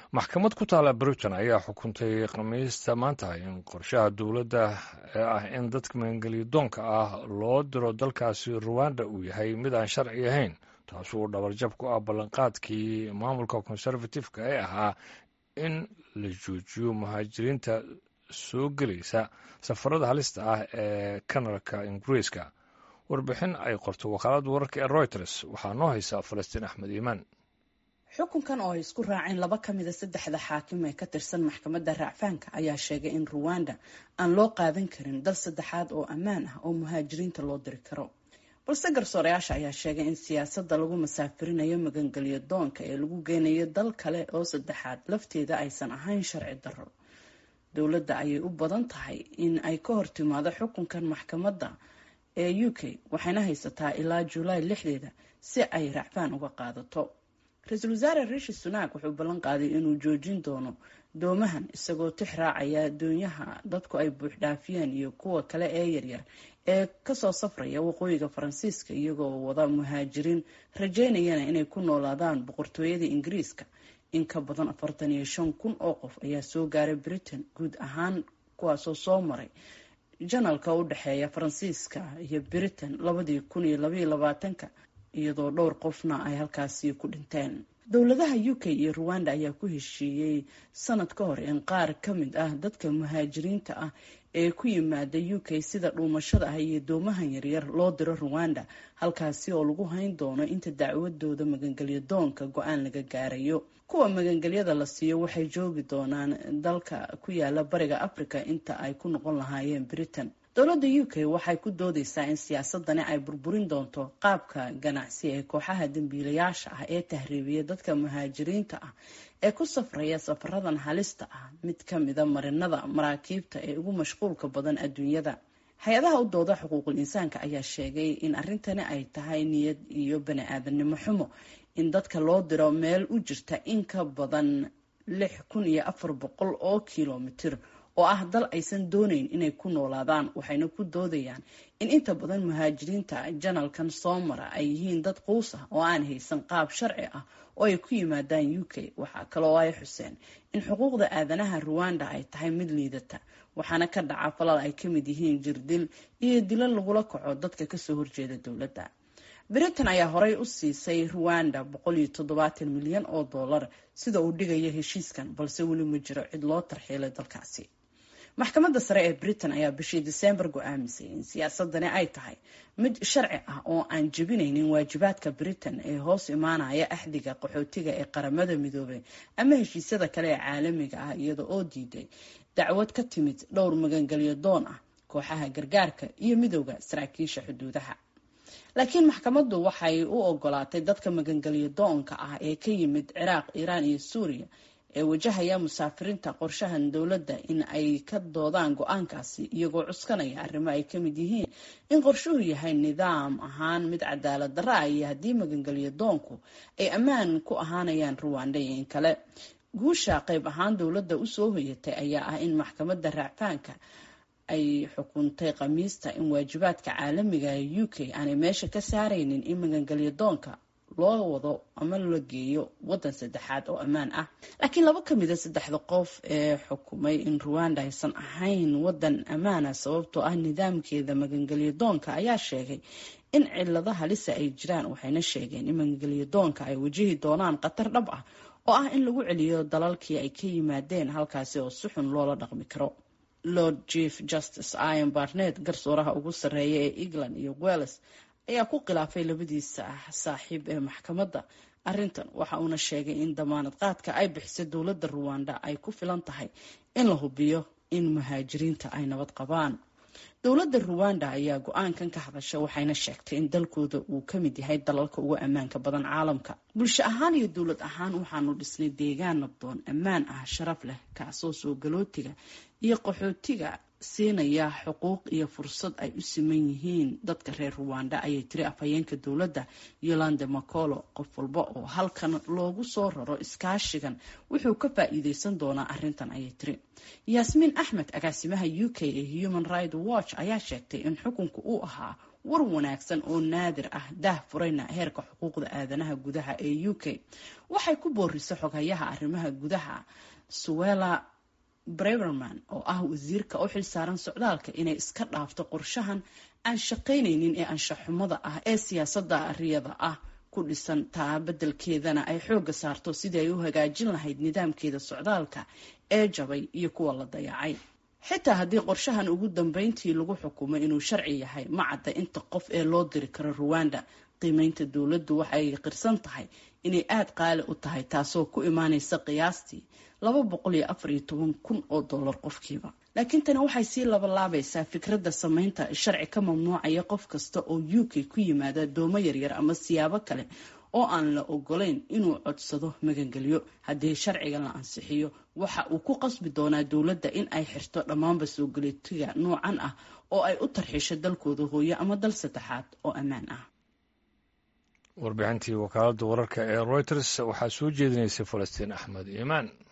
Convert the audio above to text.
maxkamad ku taala britain ayaa xukuntay khamiista maanta in qorshaha dowladda ee ah in dadka maangeliyadoonka ah loo diro dalkaasi ruwanda uu yahay mid aan sharci ahayn taasuu dhabarjab ku ah ballanqaadkii maamulka konservatifeka ee ahaa in la joojiyo muhaajiriinta soo gelaysa safarada halista ah ee kanarka ingiriiska warbixin ay qorto wakaalada wararka ee reuters waxaa noo haysa falastiin axmed iimaan xukunkan oo ay isku raaceen laba ka mida saddexda xaakim ee ka tirsan maxkamadda raacfaanka ayaa sheegay in ruwanda aan loo qaadan karin dal saddexaad oo ammaan ah oo muhaajiriinta loo diri karo balse garsoorayaasha ayaa sheegay in siyaasadda lagu masaafirinayo magangelyo doonka ee lagu geynayo dal kale oo saddexaad lafteeda aysan ahayn sharci darro dowladda ayay u badan tahay in ay ka hortimaado xukunkan maxkamadda ee u k waxayna haysataa ilaa julaay lixdeeda si ay racfaan uga qaadato ra-iisul wasaare rishi sunak wuxuu ballan qaaday inuu joojin doono doomahan isagoo tix raacaya doonyaha dadku ay buuxdhaafiyeen iyo kuwa kale ee yaryar ee kasoo safraya waqooyiga faransiiska iyagoo wada muhaajiriin rajeynayana inay ku noolaadaan boqortooyada ingiriiska in ka badan afartan iyo shan kun oo qof ayaa soo gaaray britain guud ahaan kuwaasoo soo maray janalka u dhexeeya faransiiska iyo britain labadii kun iyo labaiyo labaatanka iyadoo dhowr qofna ay halkaasi ku dhinteen dowladaha u k iyo ruwanda ayaa ku heshiiyey sanad ka hor in qaar ka mid ah dadka muhaajiriinta ah ee ku yimaada u k sida dhuumashada ah iyo doomahan yaryar loo diro ruwanda halkaasi oo lagu hayn doono inta dacwadooda magangelyo doonka go-aan laga gaarayo kuwa magangelyada la siiyo waxay joogi doonaan dalka ku yaala bariga africa inta ay ku noqon lahaayeen britain dowladda u k waxay ku doodeysaa in siyaasadani ay burburin doonto qaabka ganacsi ee kooxaha dambiilayaasha ah ee tahriibiya dadka muhaajiriinta ah ee ku safraya safaradan halista ah mid ka mida marinada maraakiibta ee ugu mashquulka badan adduunyada hay-adaha u dooda xuquuqul insaanka ayaa sheegay in arrintani ay tahay niyad iyo bani aadanimo xumo in dadka loo diro meel u jirta in ka badan lix kun iyo afar boqol oo kilomitir oo ah dal aysan doonayn inay ku noolaadaan waxayna ku doodayaan in inta badan muhaajiriinta janalkan soo mara ay yihiin dad quus ah oo aan haysan qaab sharci ah oo ay ku yimaadaan u k waxaa kaloo ay xuseen in xuquuqda aadanaha ruwanda ay tahay mid liidata waxaana ka dhaca falal ay ka mid yihiin jirdil iyo dilo lagula kaco dadka kasoo horjeeda dowladda britain ayaa horey u siisay ruwanda boqol iyo toddobaatan milyan oo dollar sida uu dhigayo heshiiskan balse weli ma jiro cid loo tarxiilay dalkaasi maxkamadda sare ee britain ayaa bishii diseembar go-aamisay in siyaasadani ay tahay mid sharci ah oo aan jebinaynin waajibaadka britain ee hoos imaanaya axdiga qaxootiga ee qaramada midoobay ama heshiisyada kale ee caalamiga ah iyada oo diiday dacwad ka timid dhowr magangelyo doon ah kooxaha gargaarka iyo midowda saraakiisha xuduudaha laakiin maxkamaddu waxay u ogolaatay dadka magangelyo doonka ah ee ka yimid ciraaq iiraan iyo suuriya ee wajahaya musaafiriinta qorshahan dowladda in ay ka doodaan go-aankaasi iyagoo cuskanaya arrimo ay ka mid yihiin in qorshuhu yahay nidaam ahaan mid cadaalad darra ah iyo haddii magangelyo doonku ay ammaan ku ahaanayaan ruwanda iyo in kale guusha qayb ahaan dowladda usoo hoyatay ayaa ah in maxkamadda raacfaanka ay xukuntay khamiista in waajibaadka caalamiga ee u k aanay meesha ka saaraynin in magangelyo doonka loo wado ama la geeyo wadan saddexaad oo ammaan ah laakiin laba ka mida saddexda qof ee xukumay in ruwanda aysan ahayn wadan ammaana sababtoo ah nidaamkeeda magangelyo doonka ayaa sheegay in cilado halisa ay jiraan waxayna sheegeen in magangelyo doonka ay wajihi doonaan khatar dhab ah oo ah in lagu celiyo dalalkii ay ka yimaadeen halkaasi oo si xun loola dhaqmi karo lord chief justice ian barnet garsooraha ugu sarreeya ee england iyo welles ayaa ku khilaafay labadiisa saaxiib ee maxkamadda arrintan waxa uuna sheegay in damaanad qaadka ay bixisay dowladda ruwanda ay ku filan tahay in la hubiyo in muhaajiriinta ay nabad qabaan dowladda ruwanda ayaa go-aankan ka hadasha waxayna sheegtay in dalkooda uu ka mid yahay dalalka ugu ammaanka badan caalamka bulsho ahaan iyo dowlad ahaan waxaanu dhisnay deegaan nabdoon ammaan ah sharaf leh kaasoo soo galootiga iyo qaxootiga siinaya xuquuq iyo fursad ay u siman yihiin dadka reer ruwanda ayay tiri afhayeenka dowladda yolande macolo qof walba oo halkan loogu soo raro iskaashigan wuxuu ka faa-iideysan doonaa arrintan ayay tiri yaasmiin axmed agaasimaha u k ee human right watch ayaa sheegtay in xukunku uu ahaa war wanaagsan oo naadir ah daah furayna heerka xuquuqda aadanaha gudaha ee u k waxay ku boorisay xoghayaha arrimaha gudaha suwela breverman oo ah wasiirka u xilsaaran socdaalka inay iska dhaafto qorshahan aan shaqaynaynin ee anshaxumada ah ee siyaasadda ariyada ah ku dhisan taa beddelkeedana ay xoogga saarto sidii ay u hagaajin lahayd nidaamkeeda socdaalka ee jabay iyo kuwa la dayacay xitaa haddii qorshahan ugu dambeyntii lagu xukumay inuu sharci yahay ma cadda inta qof ee loo diri karo ruwanda qiimeynta dowladdu waxay qirsan tahay inay aada qaali u tahay taasoo ku imaaneysa qiyaastii laba boqol iyo afar iyo toban kun oo dollar qofkiiba laakiin tani waxay sii labalaabaysaa fikradda sameynta sharci ka mamnuucaya qof kasta oo u k ku yimaada doomo yaryar ama siyaabo kale oo aan la ogolayn inuu codsado magangelyo haddii sharciga la ansixiyo waxa uu ku qasbi doonaa dowladda in ay xirto dhammaanba soo galitiga noocan ah oo ay u tarxiisho dalkooda hooyo ama dal saddexaad oo ammaan ah warbixintii wakaaladda wararka ee reuters waxaa soo jeedinaysay falastiin axmed iimaan